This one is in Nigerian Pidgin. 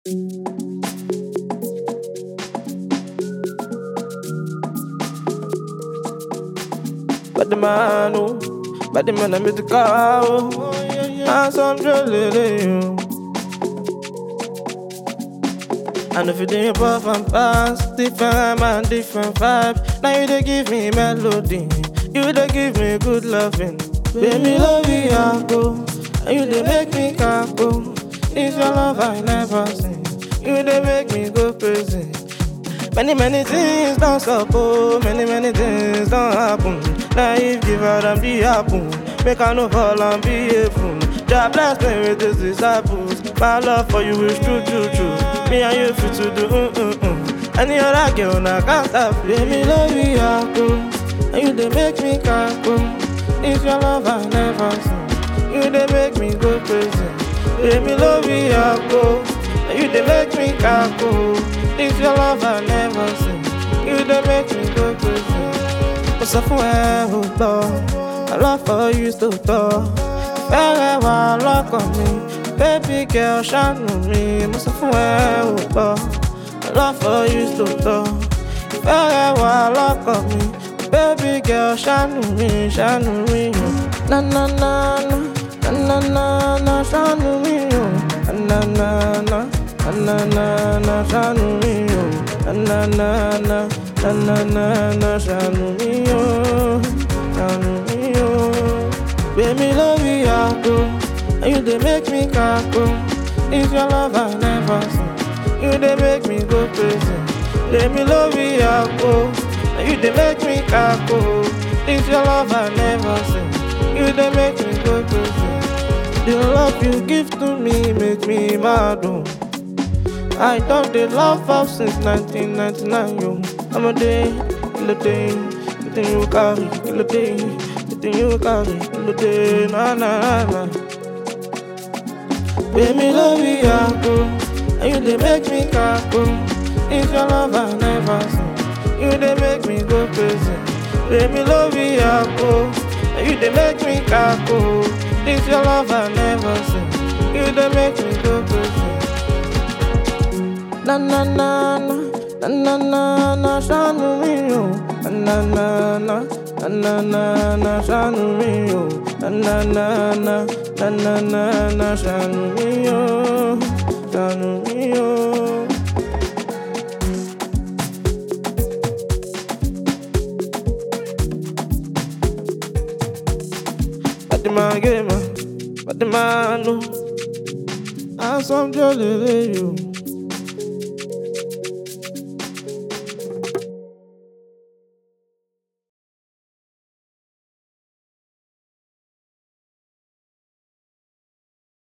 Bad man, oh, bad man, I'm with the car, oh, and some jewelry, And if you do puff and pass, different man, different vibe. Now you they give me melody, you they give me good loving. Baby, love you, I go, and you they make me cackle. It's your love I never seen, you they make me go crazy. Many, many things don't stop, oh, many, many things don't happen. Now if give out and be happen, make I no fall and be a fool. God bless me with his disciples. My love for you is true, true, true. Me and you fit to do, mm, mm, mm. Any other girl, I can't stop. Let me love you, I go. And you they make me cackle. It's your love I never seen. You they make me go crazy. Let me love you, I go. And you they make me cackle. It's your love I never seen. You they make me go crazy. Mo sọ fún ẹ ò gbọ́, I love for you tó tọ́. Fẹ́rẹ̀ wà lọ́kàn mi, baby girl ṣàánú mi. Mo sọ fún ẹ ò gbọ́, I love for you tó tọ́. Fẹ́rẹ̀ wà lọ́kàn mi, baby girl ṣàánú mi, ṣàánú mi. o. Na na na na, na na na na, ṣàánú mi. o. Na na na na, na na na, ṣàánú mi. o. Na na na na, na na na na, ṣàánú mi. o. Ṣàánú mi. o. Baby, love you, I go. And you they make me cackle. It's your love I never seen. You they make me go crazy. Let me love you, I go. And you they make me cackle. It's your love I never seen. You they make me go crazy. The love you give to me make me mad. Oh. I don't the love of since 1999, yo. I'm a day, kill a day, the thing you carry, kill a day, the thing you carry, kill a day, na na na. Baby, love you, I go, and you they make me cackle. It's your love I never seen, you they make me go crazy. Baby, love you, I go, and you they make me cackle. It's your love I never seen, you they make me go crazy. Na na na na, na na na na, ṣàánú mi o. Na na na na, na na na na, ṣàánú mi o. Na na na na, na na na na, ṣàánú mi o. Ṣàánú mi o. Fatima Gema, Fatima no. Handsome jolly you.